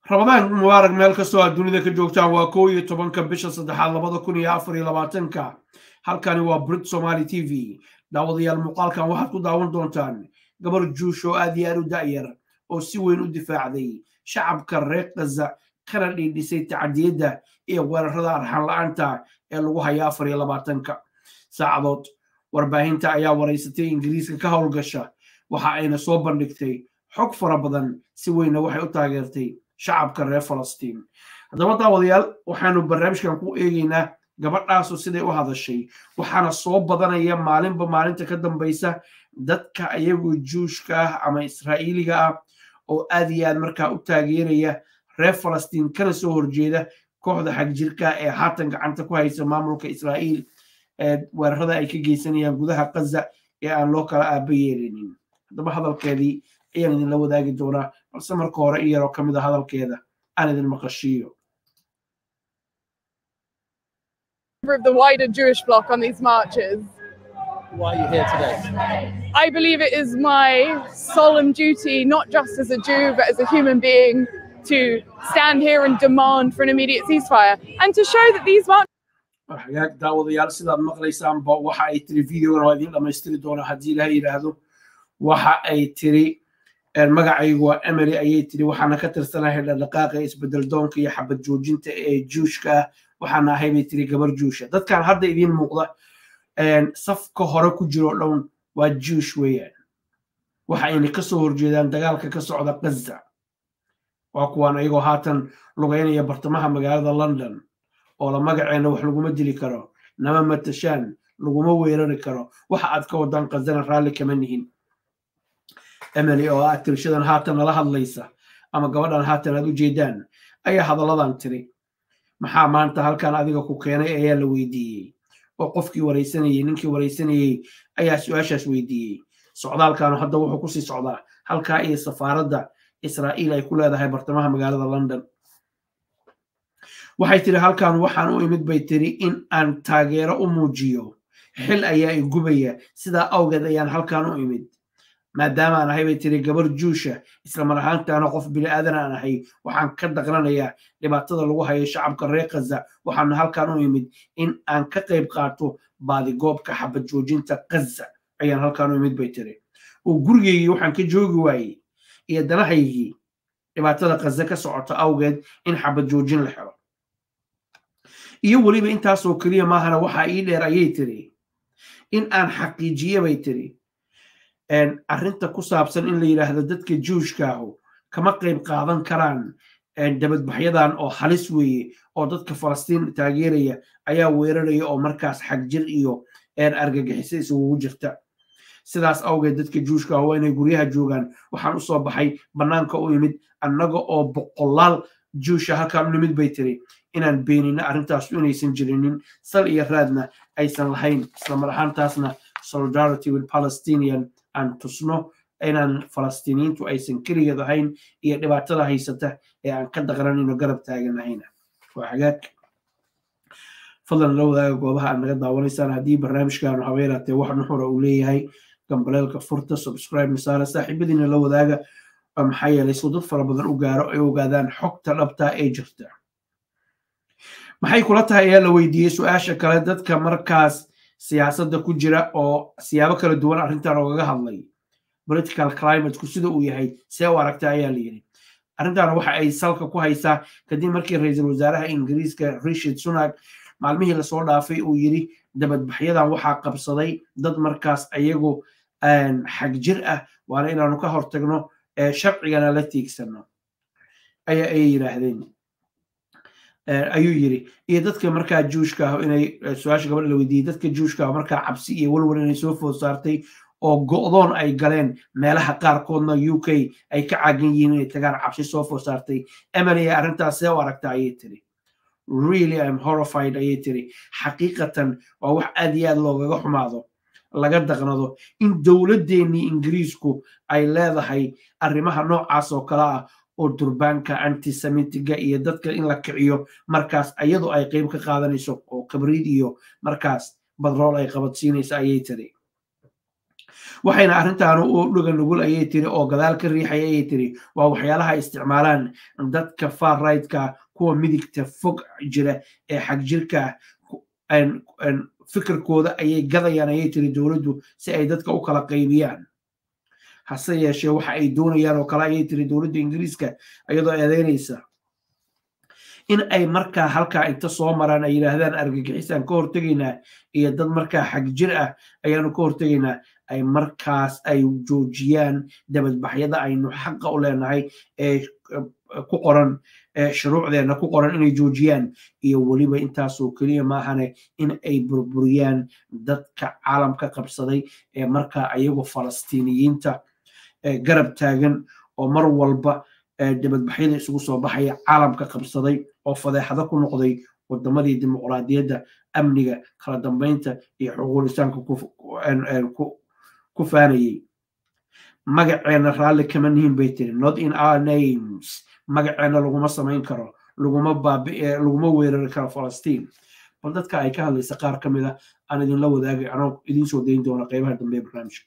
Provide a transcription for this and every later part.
ramadaan mubaarak meel kastoo aad dunida ka joogtaan waa kow iyo tobanka bisha saddexaad labada kun iyo afar iyo labaatanka halkani waa brit somaali t v daawadayaal muuqaalkan waxaad ku daawan doontaan gabar juush oo aad iyo aad u da'yar oo si weyn u difaacday shacabka reer kaza kana dhiidhisay tacadiyadda iyo weerarada arxan la-aanta ee lagu haya afar iyo labaatanka saacadood warbaahinta ayaa waraysatay ingiriiska ka howlgasha waxa ayna soo bandhigtay xog fara badan si weynna waxay u taageertay shacabka reer falastiin haddaba daawadayaal waxaanu barnaamijkan ku eegaynaa gabadhaasu siday u hadashay waxaana soo badanaya maalinba maalinta ka dambaysa dadka ayagoo juushka ah ama israa'iiliga ah oo aad iyo aad markaa u taageeraya reer falastiin kana soo horjeeda kooxda xagjirka ee haatan gacanta ku haysa maamulka israa'iil ee weerarada ay ka geysanayaan gudaha kaza ee aan loo kala aaba yeelinin haddaba hadalkeedii ayaan idinla wadaagi doonaa balse marka hore in yaroo ka mid a hadalkeeda aan idin maqashiiyo of the wider Jewish bloc on these marches. Why are you here today? I believe it is my solemn duty, not just as a Jew, but as a human being, to stand here and demand for an immediate ceasefire and to show that these marches. hagaag daawadayaal sidaad maqlaysaanba waxa ay tiri videogan waa idiin dhammaystiri doonaa haddii ilaha yidhaahdo waxa ay tiri magacaygu waa emily ayay tiri waxaana ka tirsanahay dhaqdhaqaaqa isbedel doonka iyo xabad joojinta ee juushka ah waxaana ahay bay tiri gabar juusha dadkan hadda idiin muuqda safka hore ku jiro dhown waa juush weeyaan waxa ayna ka soo horjeedaan dagaalka ka socda gaza waa kuwaan ayagoo haatan lugaynaya bartamaha magaalada london oo la magaceenna wax laguma dili karo nama matashaan laguma weerari karo waxa aad ka wadaan qazana raalli kama nihin emily oo ah tirshadan haatan nala hadlaysa ama gabadhan haatan aad u jeedaan ayaa hadalladan tiri maxaa maanta halkan adiga ku keenay ayaa la weydiiyey oo qofkii waraysanayey ninkii waraysanayey ayaa su-aashaas weydiiyey socdaalkanu hadda wuxuu kusii socdaa halkaa iyo safaaradda israa'iil ay ku leedahay bartamaha magaalada london waxay tiri halkan waxaan u imid bay tiri in aan taageero u muujiyo xil ayaa i gubaya sidaa awgeed ayaan halkan u imid maadaama aan ahay bay tiri gabar juusha islamar ahaantaana qof bini aadan aan ahay waxaan ka daqranayaa dhibaatada lagu hayo shacabka reer kaza waxaana halkan u imid in aan ka qayb qaato baadigoobka xabad joojinta kaza ayaan halkan u imid bay tiri oo gurigeygii waxaan ka joogi waayey iyo danahaygii dhibaatada kaza ka socota awgeed in xabad joojin la xelo iyo weliba intaasoo keliya maahana waxaa ii dheer ayay tiri in aan xaqiijiye bay tiri arrinta ku saabsan in la yidhaahdo dadka juushkaahu kama qayb qaadan karaan dabadbaxyadan oo halis weeye oo dadka falastiin taageeraya ayaa weeraraya oo markaas xagjir iyo argagixiso isugugu jirta sidaas awgeed dadka juushkaahu waa inay guryaha joogaan waxaan usoo baxay bannaanka u imid annaga oo boqolaal juusha halkaan u nimid bay tiri inaan beenino arrintaasu inaysan jirinin sal iyo raadna aysan lahayn islamar ahaantaasna solidarity with palestinian aan tusno inaan falastiiniyiintu aysan keligeed ahayn iyo dhibaatada haysata ee aan ka daqranayno garab taaganahayna waa xagaag fadlan la wadaaga goobaha aad naga daawanaysaan haddii barnaamijkaanu habeeraatee wax nuxura uu leeyahay gambaleelka furta subscribe nasaara saaxiibadiina la wadaaga maxaa yeelay suu dad fara badan u gaaro ay ogaadaan xogta dhabtaa ee jirta maxay kula tahay ayaa la weydiiyey su-aasha kale dadka markaas siyaasadda ku jira oo siyaabo kala duwan arrintan oogaga hadlay political climateku sida uu yahay see u aragta ayaa la yidhi arrintan waxa ay salka ku haysaa kadib markii ra-iisul wasaaraha ingiriiska richard sunak maalmihii lasoo dhaafay uu yidhi dabadbaxyadan waxaa qabsaday dad markaas ayagu xagjir ah waana inaanu ka hortagno sharcigana la tiigsano ayaa ayay yidhaahdeen ayuu yiri iyo dadka markaa juushka ah inay su-aasha gabadha la weydiiyey dadka juushka ah markaa cabsi iyo walwal inay soo food saartay oo go'doon ay galeen meelaha qaarkoodna u k ay ka caagan yihiin inay tagaan cabsi soo food saartay emily arrintaas see u aragta ayay tiri really im horrified ayay tiri xaqiiqatan waa wax aad iyo aad loogaga xumaado laga daqnado in dowladdeennii ingiriisku ay leedahay arrimaha noocaas oo kale ah oo durbaanka antisemitiga iyo dadka in la kiciyo markaas iyadu ay qeyb ka qaadanayso oo kabriid iyo markaas badrool ay qabadsiinaysa ayay tiri waxayna arrintaanu u dhuga nugul ayay tiri oo gadaal ka riixaya ayay tiri waa waxyaalaha ay isticmaalaan dadka far rightka kuwa midigta fog jira ee xagjirka fikirkooda ayay gadayaan ayay tiri dowladdu si ay dadka u kala qaybiyaan hase yeeshee waxa ay doonayaan oo kale ayay tiri dowladda ingiriiska iyadoo eedeynaysa in ay markaa halkaa inta soo maraan ay yidhaahdaan argagixisaan ka hortegaynaa iyo dad markaa xagjir ah ayaanu ka hortegaynaa ay markaas ay joojiyaan dabadbaxyada aynu xaqa u leenahay ee ku qoran shuruucdeenna ku qoran inay joojiyaan iyo weliba intaasoo keliya maahane in ay burburiyaan dadka caalamka qabsaday ee markaa ayagu falastiiniyiinta garab taagan oo mar walba dabadbaxyada isugu soo baxaya caalamka qabsaday oo fadeexado ku noqday wadamadii dimuqraadiyadda amniga kala dambeynta iyo xuquulisaanka ku faanayey magaceenna raalli kama nihin bay tiri not in our names magaceenna laguma samayn karo laguma baabi laguma weerari karo falastiin bal dadka ay ka hadlaysa qaar ka mid a aan idinla wadaagay anoo idiin soo dayn doona qeybaha dambe ee barnaamijka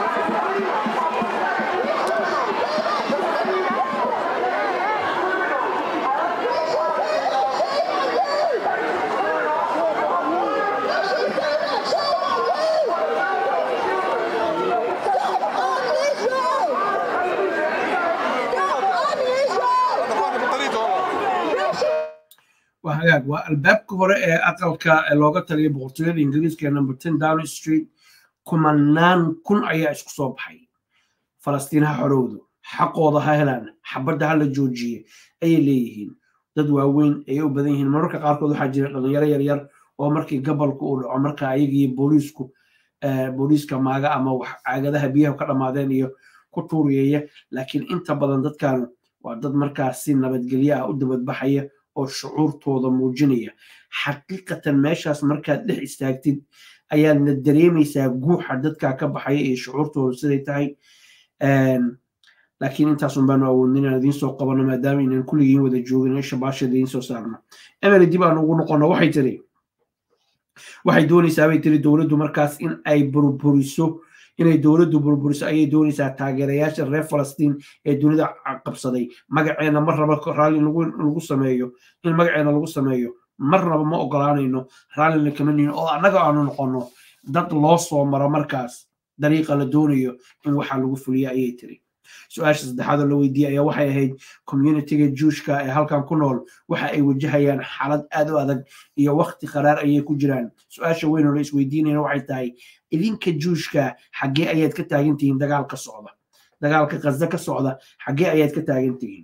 waa hagaag waa albaabka hore ee aqalka looga taliyay boqortooyada ingiriiska ee number ten down street kumanaan kun ayaa isku soo baxay falastiin ha xorowdo xaqooda ha helaan xabadda ha la joojiye ayay leeyihiin dad waaweyn ayay u badan yihiin mararka qaarkood waxaa jira dhalinyaro yaryar oo markii gabalka uu dhaco marka ayagii booliisku booliiska maaga ama wax caagadaha biyaha ka dhammaadeen iyo ku tuuriyeeya laakiin inta badan dadkan waa dad markaas si nabadgelyo ah u dabadbaxaya oo shucuurtooda muujinaya xaqiiqatan meeshaas markaad dhex istaagtid ayaadna dareemaysaa guuxa dadkaa ka baxaya iyo shucuurtooda siday tahay laakiin intaasun baanu awoodin inaan idiin soo qabano maadaama inaan kulligiin wada joogin in shabaasha idiin soo saarno emily dib aan ugu noqono waxay tiri waxay doonaysaa bay tiri dowladdu markaas in ay burburiso inay dowladdu burburiso ayay doonaysaa taageerayaasha reer falastiin ee dunida qabsaday magaceena mar raba raalli lagu sameeyo in magaceena lagu sameeyo marnaba ma ogolaanayno raallina kama nihin oo annaga aanu noqono dad loo soo maro markaas dariiqa la doonayo in waxaa lagu fuliya ayay tiri su-aasha saddexaadoo la weydiiyey ayaa waxay ahayd communitiga juushka ee halkan ku nool waxa ay wajahayaan xaalad aad u adag iyo wakti qaraar ayay ku jiraan su-aasha weyn oo la isweydiinayna waxay tahay idinka juushka xaggee ayaad ka taagan tihiin dagaalka socda dagaalka qasda ka socda xaggee ayaad ka taagan tihiin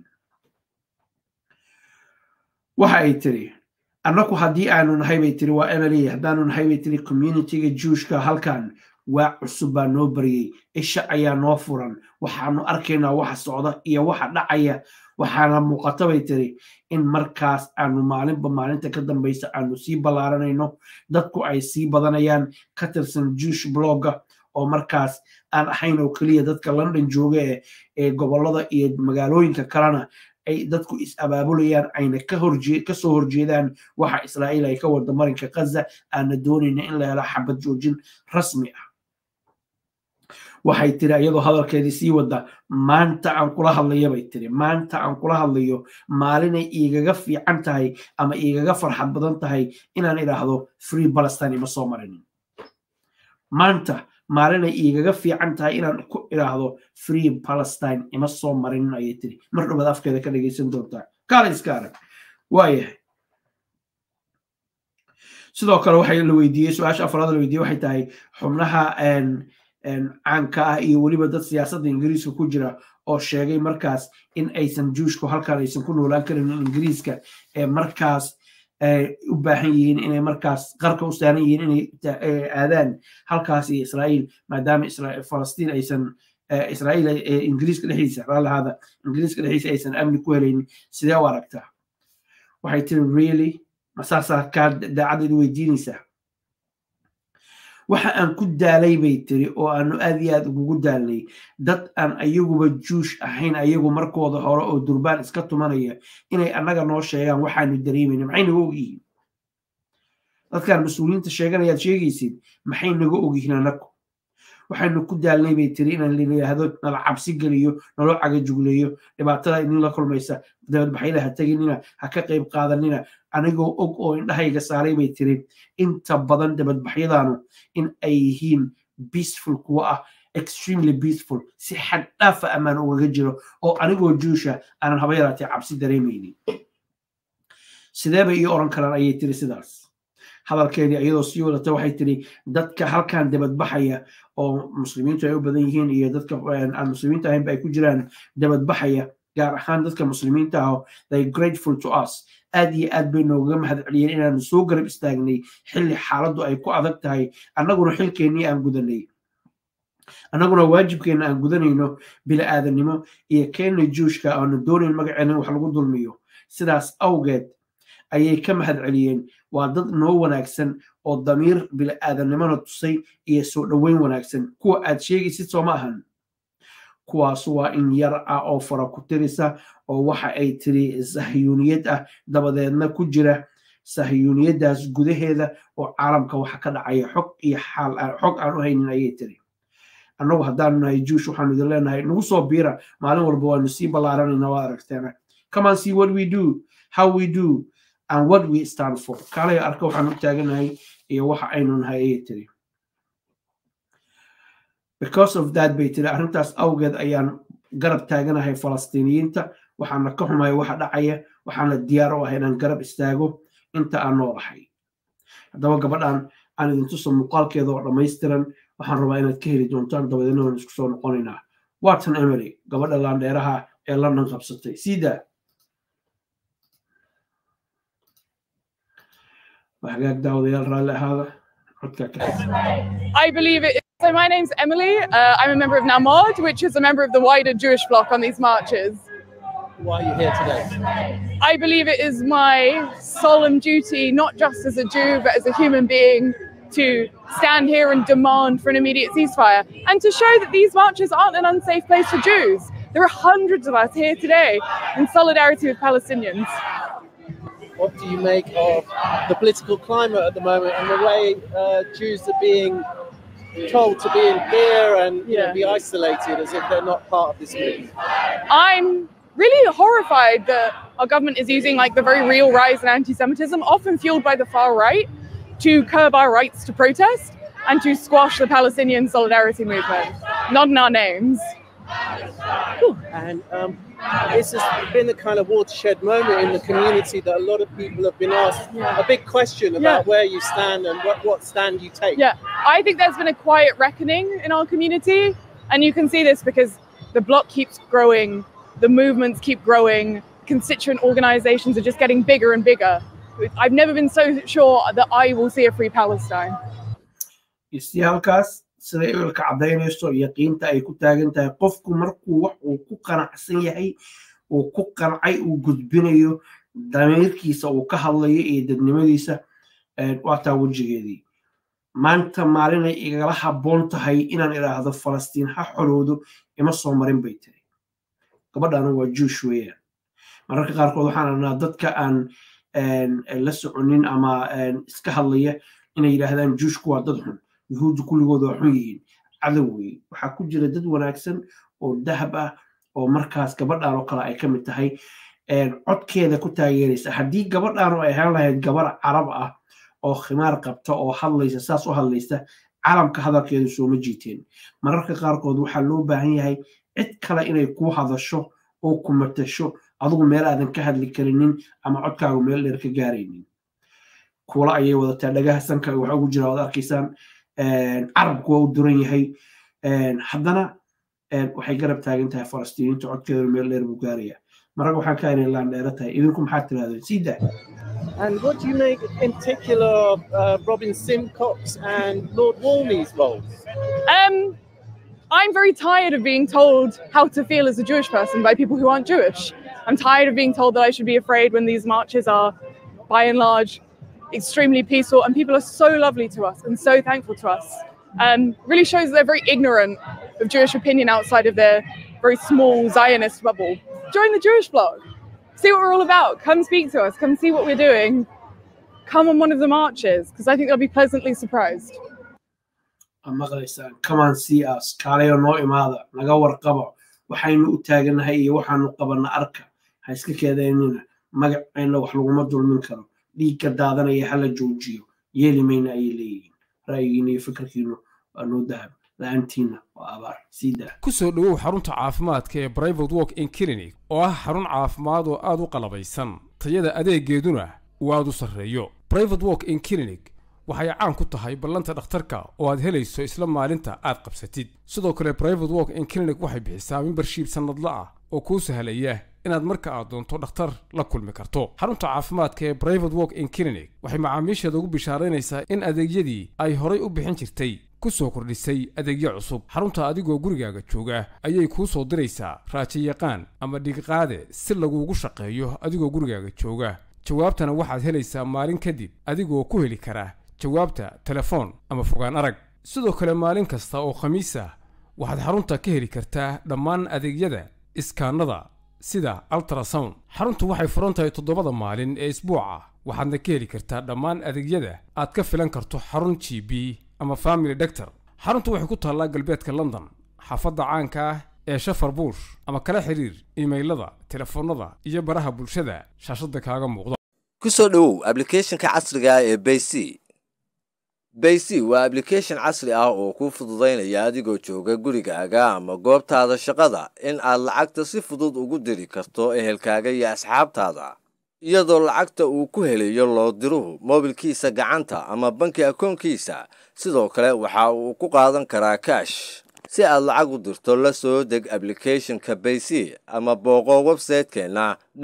waxa ay tiri annaku haddii aanu nahay bay tiri waa emily haddaanu nahay bay tiri communitiga juushka halkan waa cusub baa noo baryey isha ayaa noo furan waxaanu arkaynaa waxa socda iyo waxa dhacaya waxaana muuqata bay tiri in markaas aanu maalinba maalinta ka dambaysa aanu sii ballaaranayno dadku ay sii badanayaan ka tirsan juush blogga oo markaas aan ahayn oo keliya dadka london jooga ee ee gobollada iyo magaalooyinka kalena ay dadku is abaabulayaan ayna kasoo horjeedaan waxa israa'iil ay ka wada marinka kaza aana doonayna in la helo xabad joojin rasmi ah waxay tiri iyadoo hadalkeedii sii wada maanta aan kula hadlayo bay tiri maanta aan kula hadlayo maalinay igaga fiican tahay ama igaga farxad badan tahay inaan idhaahdo free palestine ima soo marinin maanta maalinay igaga fiican tahay inaan ku idhaahdo free palestine ima soo marinin ayay tiri mar dhowaad afkeeda ka dhegaysan doontaa kaale iska arag waayahay sidoo kale waxay la weydiiyey su-aasha afraad la weydiiyey waxay tahay xubnaha caanka ah iyo weliba dad siyaasadda ingiriiska ku jira oo sheegay markaas in aysan juushku halkan aysan ku noolaan karin ingiriiska ee markaas u baahan yihiin inay markaas qarka u saaran yihiin inay aadaan halkaas iyo israa'iil maadaama falastiin aysan israa'iil ingiriiska dhexdiisa raalahaada ingiriiska dhexdiisa aysan amni ku helaynin sidee u aragtaa waxay tiri really masaasaa kaa daacaddeed weydiinaysaa waxa aan ku daalay bay tiri oo aanu aad iyo aad ugugu daalnay dad aan ayaguba juush ahayn ayagu markooda hore oo durbaan iska tumanaya inay annaga noo sheegaan waxaanu dareemayna maxay naga ogyihiin dadkaan mas-uuliyiinta sheeganayaad sheegaysid maxay naga ogyihiin annagu waxaynu ku daalnay bay tiri inaan la yidhaahdo nala cabsi geliyo naloo cagajugleeyo dhibaatada idinla kulmaysa dabadbaxyada ha teginina ha ka qayb qaadanina anigoo og oo indhahayga saaray bay tiri inta badan dabadbaxyadaanu in ay yihiin peaceful kuwa ah extremely peaceful si xad dhaafa ammaan ugaga jiro oo anigoo juusha aanan haba yaraatee cabsi dareemaynin sidee bay ii oran karaan ayay tiri sidaas hadalkeedii iyadoo sii wadata waxay tiri dadka halkan dabadbaxaya oo muslimiintu ay u badan yihiin iyo dadka aan muslimiinta ahaynba ay ku jiraan dabadbaxaya gaar ahaan dadka muslimiinta ah they grateful to us aad iyo aad bay noogaga mahad celiyeen inaanu soo garab istaagnay xilli xaaladdu ay ku adag tahay annaguna xilkeennii aan gudanay annaguna waajibkeenna aan gudanayno bila'aadanimo iyo keenna juushka aanu doonayn magaceenna wax lagu dulmiyo sidaas awgeed ayay ka mahad celiyeen waa dad noo wanaagsan oo damiir bila'aadanimona tusay iyo soo dhoweyn wanaagsan kuwa aad sheegaysid soo ma ahan kuwaas waa in yar ah oo fara ku tirisa oo waxa ay tiri sahyuuniyad ah dabadeedna ku jira sahyuuniyaddaas gudaheeda oo caalamka waxa ka dhacaya xog iyo xaal xog aan u haynin ayay tiri annagu haddaanu nahay juush waxaanu idin leenahay nagu soo biira maalin walba waanu sii ballaaranayna waa aragteena come on see what we do how we do and what we stand for kaalay arka waxaan u taaganahay iyo waxa aynu nahay ayay tiri because of that bay tiri arrintaas awgeed ayaan garab taaganahay falastiiniyiinta waxaana ka xumaya waxa dhacaya waxaana diyaar u ah inaan garab istaago inta aan noolahay haddaba gabadhan aan idin tuso muuqaalkeeda oo dhammaystiran waxaan rabaa inaad ka heli doontaan dabadeedna waan isku soo noqonaynaa watson emery gabadha laandheeraha ee london qabsatay sida hagaag daawadayaal raalli ahaada codka ka I believe it. So my name's Emily. Uh, I'm a member of Namod, which is a member of the wider Jewish bloc on these marches. Why are you here today? I believe it is my solemn duty, not just as a Jew, but as a human being, to stand here and demand for an immediate ceasefire and to show that these marches aren't an unsafe place for Jews. There are hundreds of us here today in solidarity with Palestinians. What do you make of the political climate at the moment and the way uh, Jews are being told to be in fear and you know, Yeah. be isolated as if they're not part of this movement? I'm really horrified that our government is using like the very real rise in anti-Semitism, often fueled by the far right, to curb our rights to protest and to squash the Palestinian solidarity movement. Not in our names. And um, this has been the kind of watershed moment in the community that a lot of people have been asked a big question about Yeah. where you stand and what, what stand you take. Yeah, I think there's been a quiet reckoning in our community, and you can see this because the bloc keeps growing, the movements keep growing, constituent organizations are just getting bigger and bigger. I've never been so sure that I will see a free Palestine. istiyaalkaas siday ilka caddaynayso iyo qiimta ay ku taagan tahay qofku markuu wax uu ku qanacsan yahay uu ku qancay uu gudbinayo damiirkiisa uu ka hadlayo iyo dadnimadiisa waataa wejigeedii maanta maalinay igala habboon tahay inaan idhaahdo falastiin ha xoroodo ima soo marin bay tiri gabadhana waa juush weeyaan mararka qaarkood waxaan arnaa dadka aan la soconin ama iska hadlaya inay yidhaahdaan juushku waa dad xun yuhuuddu kulligood waa xun yihiin cadow weeye waxaa ku jira dad wanaagsan oo dahab ah oo markaas gabadhan oo kale ay ka mid tahay codkeeda ku taageeraysa haddii gabadhan oo ay ahaan lahayd gabar carab ah oo khimaar qabta oo hadlaysa saas u hadlaysa calamka hadalkeedu sooma jiiteen mararka qaarkood waxaa loo baahan yahay cid kale inay kuu hadasho oo ku matasho adigu meel aadan ka hadli karinin ama codkaagu meel dheer ka gaaraynin kuula ayay wadataa dhagaha sanka waxa ugu jira waad arkaysaan carabku waa u duran yahay haddana waxay garab taagan tahay falastiiniinta codkeedu meel dheer buu gaaraya marag waxaan ka inay laan dheera tahay idinku maxaad tirahdeen sida And what do you make in particular of uh, Robin Simcox and Lord Walney's roles? Um, I'm very tired of being told how to feel as a Jewish person by people who aren't Jewish. I'm tired of being told that I should be afraid when these marches are, by and large, extremely peaceful and people are so lovely to us and so thankful to us. Um, really shows that they're very ignorant of Jewish opinion outside of their very small Zionist bubble. Join the Jewish blog. See what we're all about. Come speak to us. Come see what we're doing. Come on one of the marches because I think they'll be pleasantly surprised. aa maqlaysaan common cs kaalayo noo imaada naga warqaba waxaynu u taaganahay iyo waxaanu qabanna arka ha iska keedaynina magacayna wax laguma dulmin karo dhiigka daadanaya hala joojiyo yeeli mayna ayay leeyihiin ra'yigiina iyo fikirkiinu waa noo dahab la-aantiina waa abaar sii daa ku soo dhowow xarunta caafimaadka ee brivate walk in clinic oo ah xarun caafimaad oo aad u qalabaysan tayada adeegeeduna uu aad u sarreeyo brivate walk in clinic waxay caan ku tahay ballanta dhakhtarka oo aad helayso isla maalinta aad qabsatid sidoo kale brivate walk in clinic waxay bixisaa membershiib sannadla ah oo kuu sahlaya inaad marka aad doonto dhakhtar la kulmi karto xarunta caafimaadka ee brivate walk in clinic waxay macaamiisheeda ugu bishaaraynaysaa in adeegyadii ay horay u bixin jirtay ku soo kordhisay adeegyo cusub xarunta adigoo gurigaaga jooga ayay kuu soo diraysaa raajayaqaan ama dhigiqaade si laguugu shaqeeyo adigoo gurigaaga jooga jawaabtana waxaad helaysaa maalin kadib adigoo ku heli kara jawaabta telefoon ama fogaan arag sidoo kale maalin kasta oo khamiis ah waxaad xarunta ka heli kartaa dhammaan adeegyada iskaanada sida altrasound xaruntu waxay furan tahay toddobada maalin ee isbuuca waxaadna ka heli kartaa dhammaan adeegyada aad ka filan karto xarun g b ama family doctor xaruntu waxay ku taallaa galbeedka london xaafadda caanka ah ee shafar buush ama kala xiriir imaylada telefoonnada iyo baraha bulshada shaashadda kaaga muuqda ku soo dhowow ablicathonka casriga ah ee bayc bayc waa ablication casri ah oo kuu fududaynaya adigoo jooga gurigaaga ama goobtaada shaqada in aad lacagta si fudud ugu diri karto ehelkaaga iyo asxaabtaada iyadoo lacagta uu ku helayo loo diruhu moobilkiisa gacanta ama banki akoonkiisa sidoo kale waxa uu ku qaadan karaa kaash si aad lacag u dirto la soo deg ablicathonka bayc ama booqo websaytekeenna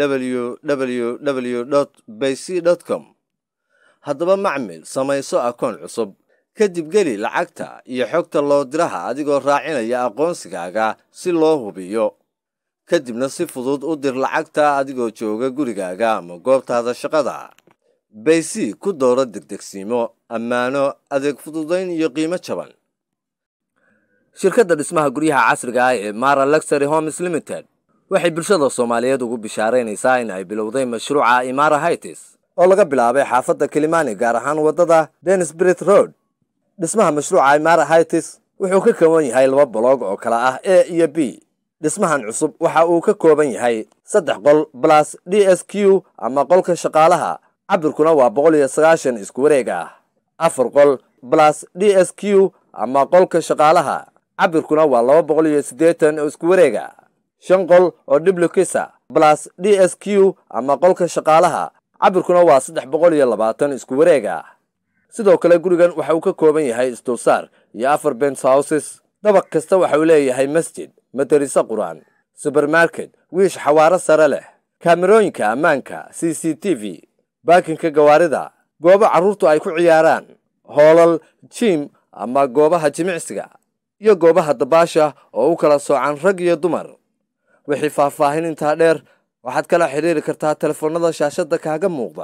www bayc com haddaba macmil samayso akoon cusub kadib geli lacagta iyo xogta loo diraha adigoo raacinaya aqoonsigaaga si loo hubiyo kadibna si fudud u dir lacagta adigoo jooga gurigaaga ama goobtaada shaqada baysi ku dooro degdegsiimo ammaano adeeg fududayn iyo qiimo jaban shirkadda dhismaha guryaha casriga ah ee mara luxury homes limited waxay bulshada soomaaliyeed ugu bishaaraynaysaa in ay bilowday mashruuca imara hightis oo laga bilaabay xaafadda kilimani gaar ahaan waddada denisbrit road dhismaha mashruuca imara hightis wuxuu ka kooban yahay laba boloog oo kala ah a iyo b dhismahan cusub waxa uu ka kooban yahay saddex qol balas d s q ama qolka shaqaalaha cabirkuna waa boqol iyo sagaashan isku wareeg ah afar qol balas d s q ama qolka shaqaalaha cabirkuna waa laba boqol iyo siddeetan oo isku wareega shan qol oo dhiblukisa balas d s q ama qolka shaqaalaha cabirkuna waa saddex boqol iyo labaatan isku wareeg ah sidoo kale gurigan waxa uu ka kooban yahay isdulsaar iyo afar bens houses dabaq kasta waxa uu leeyahay masjid madariso qur-aan subermarket wiish xawaaro sare leh kaamerooyinka ammaanka c c t v baakinka gawaarida goobo carruurtu ay ku ciyaaraan hoolal jiim ama goobaha jimicsiga iyo goobaha dabaasha oo u kala soocan rag iyo dumar wixii faahfaahin intaa dheer waxaad kala xidhiiri kartaa telefoonnada shaashadda kaaga muuqda